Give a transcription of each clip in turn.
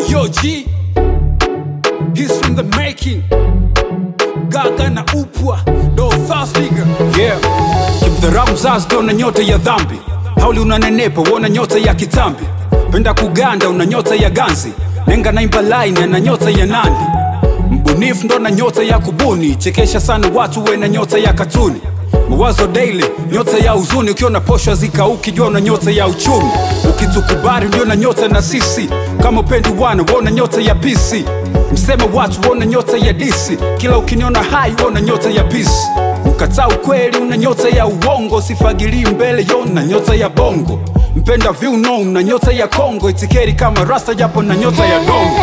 Yo G, he's from the making. Gaga na upwa, do fast nigga. Yeah, kimdharau mzazi ndo na nyota ya dhambi. Hauli unanenepa, wona nyota ya kitambi. Penda kuganda, una nyota ya ganzi. Nenga naimba line, na nyota ya nandi. Mbunifu ndo na nyota ya kubuni. Chekesha sana watu, we na nyota ya katuni. Mawazo daily, nyota ya huzuni. Ukiona posho zikauki, jua una nyota ya uchumi. Ukitukubali ndio na nyota na sisi. Kama upendi wana, wona nyota ya PC. Mseme watu wona nyota ya DC. Kila ukiniona hai, wona nyota ya peace. Ukataa ukweli, una nyota ya uongo. Sifagilii mbele, yona nyota ya bongo. Mpenda viuno, una nyota ya Kongo. Itikeri kama rasta, japo na nyota ya dongo.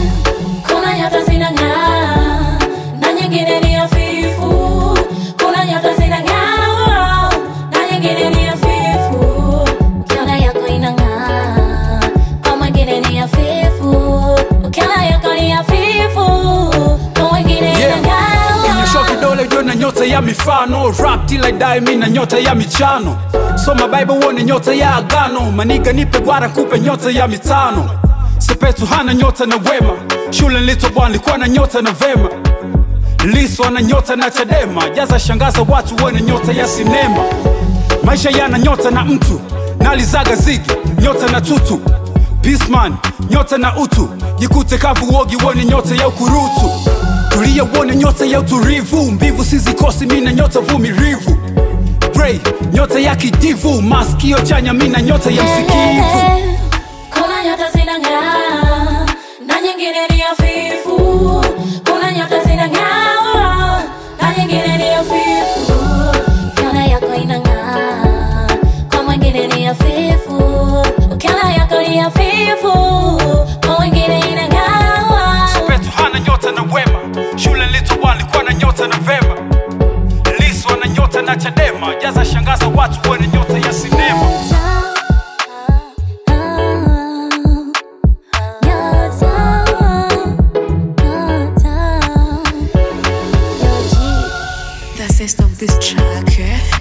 Kuna nyota zinang'aa na nyingine ni hafifu. Kuna nyota zinang'aa na nyingine ni hafifu. Ukiona yako inang'aa, kwa mwingine ni hafifu. Ukiona yako ni hafifu, kwa mwingine Yeah. Kinyosho inang'aa. vidole jua na nyota ya mifano rap till I die mi na nyota ya michano soma bible uone nyota ya agano maniga nipe gwara kupe nyota ya mitano sepetu hana nyota na wema shule nilitobwa nilikuwa na nyota na vema liso ana nyota na chadema jaza shangaza watu uone nyota ya sinema maisha yana nyota na mtu nalizaga zigi nyota na tutu Peaceman, nyota na utu jikute kavu uogi uone nyota ya ukurutu tulia uone nyota ya utulivu mbivu sizikosi mina nyota vumilivu Ray, nyota ya kidivu maskio chanya mina nyota ya msikivu Kuna nyota zinang'aa na nyingine ni hafifu. Kuna nyota zinang'aa na nyingine ni hafifu. Ukiona yako inang'aa, kwa mwingine ni hafifu. Ukiona yako ni hafifu, kwa mwingine inang'aa. Sepetu hana nyota na wema shule nilitobwa nilikuwa na nyota na vema liso ana nyota na chadema jaza shangaza watu uone nyota ya sinema Nyota, nyota, The zest of this track, eh?